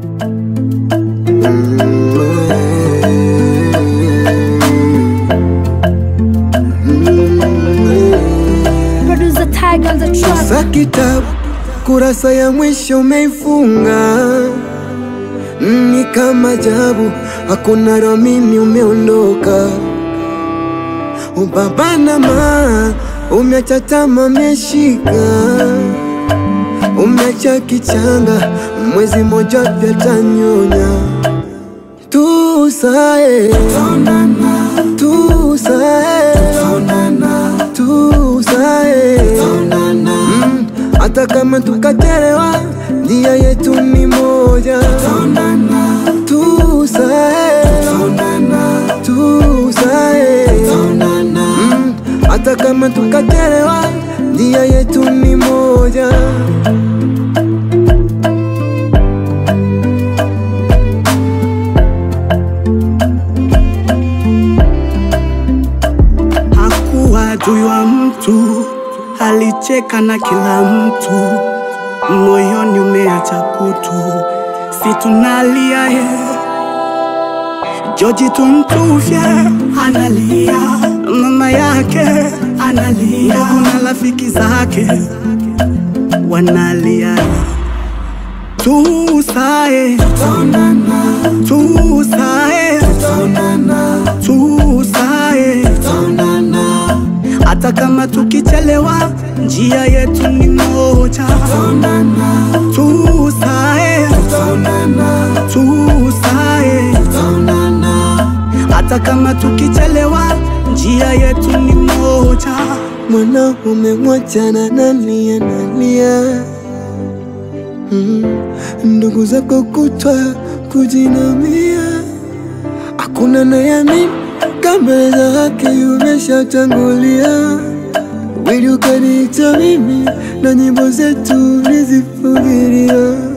Producer Tiger on the track. Sa kitabu kurasa ya mwisho umeifunga, ni kama jabu, hakuna ramini, umeondoka. Ubaba na ma umeacha tama, umeshika umeacha kichanga, mwezi moja pya tanyonya tusae tusae tusae Mm, hata kama tukachelewa, njia yetu ni moja. Tusae, tusae, Mm, hata kama tukachelewa, njia yetu ni moja. Hakuwa juu ya mtu, alicheka na kila mtu, moyoni umeacha kutu, si tunalia ye Joji tumtufye analia, mama yake analia, ndugu na rafiki zake wanalia. Tusae, tusae, tusae, hata kama tukichelewa, njia yetu ni moja. Tusae, tusae, hata kama tukichelewa, njia yetu ni moja. Mwanaume mmoja na nalia nalia, mm. ndugu zako kutwa kujinamia, hakuna nayamini kama za haki umeshatangulia. Wili ukaniita mimi na nyimbo zetu nizifugilia